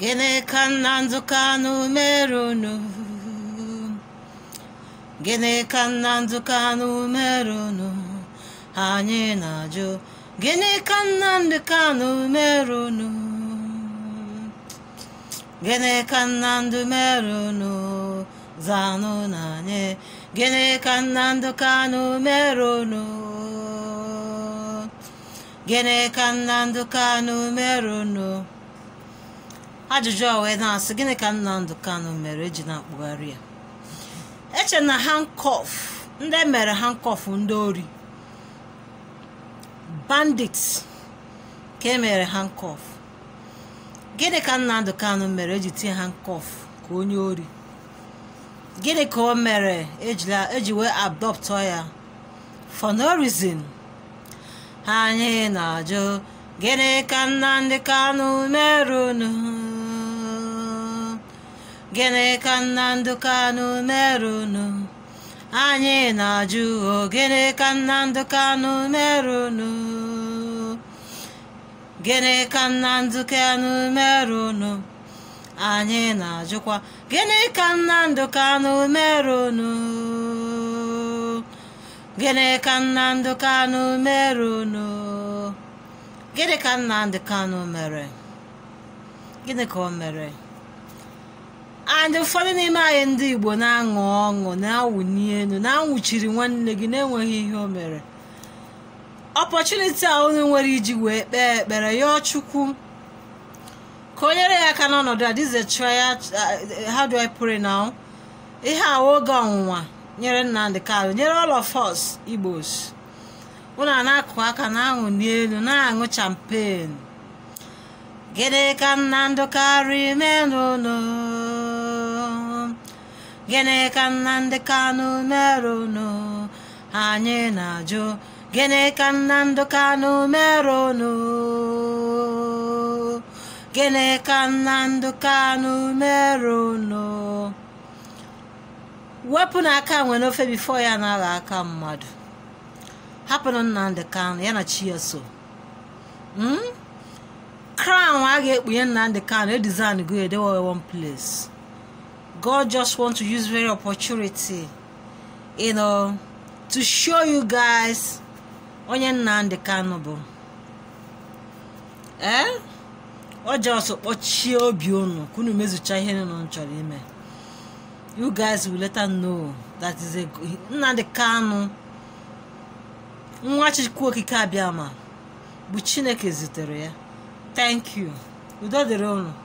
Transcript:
Gịnị ka Nnamdi Kanu mere unu? Gịnị ka Nnamdi Kanu mere unu? Anyị na-ajụ. Gịnị ka Nnamdi Kanu mere unu? Gịnị ka Nnamdi mere unu? Zanụ na anyị. Gịnị ka Nnamdi Kanu mere unu? Gịnị ka Nnamdi Kanu mere unu? ajụjụ a wee na-asị gịnị ka Nnamdi Kanu mere eji na-akpụgharị ya eche na handcuff ndị mere handcuff ndị ori bandits ka e mere handcuff gịnị ka Nnamdi Kanu mere eji tinye handcuff ka onye ori gịnị ka o mere eji wee abdọptọ ya for no reason anyị na-ajụ gịnị ka Nnamdi Kanu mere unu gịnị ka Nnamdi Kanu mere unu anyị na-ajụ o gịnị ka Nnamdi Kanu mere unu gịnị ka Nnamdi Kanu mere unu anyị na-ajụkwa gịnị ka Nnamdi Kanu mere unu gịnị ka Nnamdi Kanu mere unu gịnị ka Nnamdi Kanu mere gịnị ka o mere and ụfọdụ n'ime anyị ndị Igbo na-aṅụ ọṅụ na-awụni elu na-anwụchiri nwanne gị na-enweghị ihe o mere ọpọchuniti a unu nwere iji wee kpee ekpere yọọ Chukwu ka o nyere ya aka n'ọnọdụ a this is a trial how do I pray now ihe a oge ọnwụnwa nyere Nnamdi Kanu nyere all of us Igbos unu a na-akụ aka na-aṅụ n'elu na-aṅụ champagne gịnị ka Nnamdi Kanu mere unu gịnị ka Nnamdi Kanu mere unu anyị na-ajụ gịnị ka Nnamdi Kanu mere unu gịnị ka Nnamdi Kanu mere unu wepụ n'aka nwe n'ofe bifo ya na-agha aka mmadụ hapụrụ Nnamdi Kanu ya na chi ya so crown a ga-ekpunye Nnamdi Kanu edesign go edewe one place God just want to use very opportunity you know to show you guys onye Nnamdi Kanu bụ ee ọ just kpọchie obi unu ka unu mezucha ihe unu chọrọ ime you guys will later know that is a Nnamdi Kanu nwa Chukwu Okike Abịama bụ Chineke zitere ya thank you udo dịrị unu